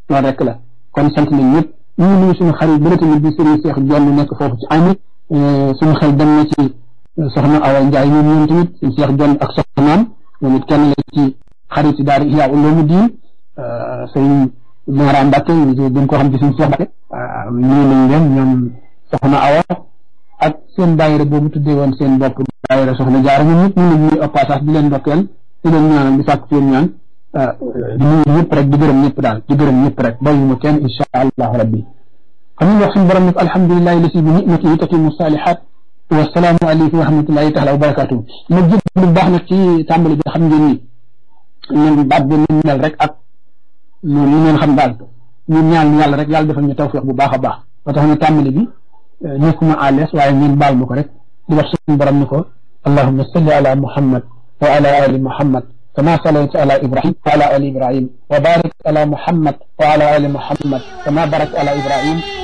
loolu rek la kon sant nañ ñëpp ñu ngi nuyu suñu xarit bëri tamit bi Serigne Cheikh Jonn nekk foofu ci ami suñu xel dem na ci soxna Awa Ndiaye ñoom ñoom tamit suñu Cheikh Jonn ak soxnaam moom it kenn la ci xarit yi daal Ihya Ulumuddin sëñ Mara Mbacke ñu gën koo xam ci suñu Cheikh Mbacke nuyu nañ leen ñoom soxna Awa ak seen daayira boobu tuddee woon seen bopp daayira soxna jaara ñun ñëpp ñu ngi nuyu au passage di leen ndokkeel di leen ñaanal di sàkk seen ñaan di nuyu ñëpp rek di gërëm ñëpp daal di gërëm ñëpp rek bàyyuma kenn insha allahu rabbi xam nga wax suñu borom nag alhamdulilahi lasi bi nicmatihi tatimu salihat wasalaamu aleykum wa rahmatullahi taala wa barakatuhu ma jëg lu baax nag ci tàmbali bi xam ngeen ni ñun baat bi ñu mel rek ak noonu ñu ngeen xam daal ñun ñaan yàlla rek yàlla defal ñu tawfiq bu baax a baax ba tax na tàmbali bi nekkuma à l'aise waaye ngeen baal ma ko rek di wax suñu borom ni ko allahumma salli ala muhammad wa ala ali muhammad كما صليت على إبراهيم وعلى آل إبراهيم وبارك على محمد وعلى آل محمد كما باركت على إبراهيم